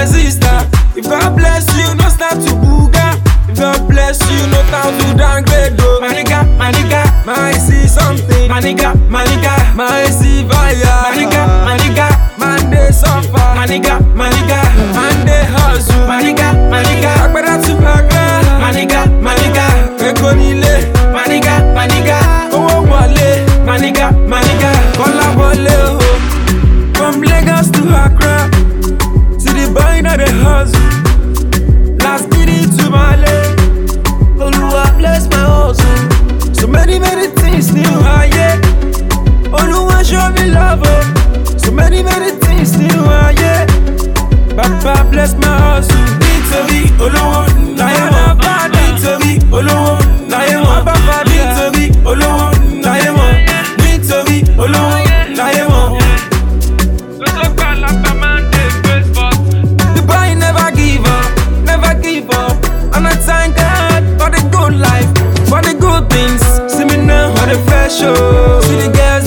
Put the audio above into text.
sister. If God bless you, no start to booga. If God bless you, no time to downgrade. Oh. My nigga, my nigga, my see something. My nigga, my nigga, my see fire. My nigga, my nigga, man they suffer. My nigga, my nigga, man they hustle. My nigga, my nigga, agbada to baga. My nigga, my nigga, eko nile. My nigga, my nigga, owó wọlé. My nigga, my nigga, kọ́lá wọlé o. From Lagos to Accra, to the boy na the hustle. Last minute to Male. Oluwa bless my hustle. So many, many things new, ah yeah. Oluwa show me love, oh. So many, many things new, ah yeah. Baba bless my hustle. Nítorí olówó láyé mọ̀. Nítorí olówó láyé mọ̀. Nítorí olówó láyé mọ̀. Nítorí olówó láyé mọ̀. The boy never give up, never give up. And I thank God for the good life, for the good things. See me now on the fresh show. See the girls